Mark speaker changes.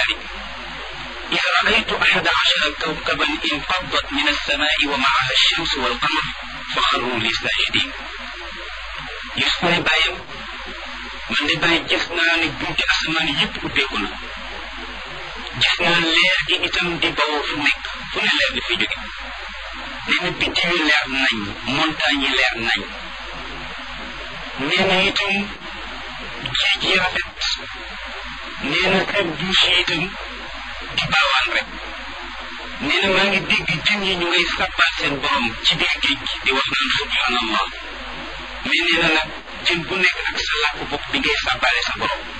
Speaker 1: النهار إذ رأيت أحد عشر كوكبا انفضت من السماء ومعها الشمس والقمر فخروا لي ساجدين Yusuf ne bàyyam man de bàyyi gis naa ne bunti asamaan yëpp ubbeeku na gis naa leer gi itam di bawoo fu nekk fu ne leer di fi jóge nee na biddi yu leer nañ montagne yi leer nañ nee na itam géej yi rafet nee na kër douche yi itam di baawaan rek nee na maa ngi dégg jën yi ñu ngay sàbbaal seen borom ci biir géej gi di wax naan subhanallah mais nee na nag jën bu nekk ak sa làkk bopp bi ngay sàbbaale sa borom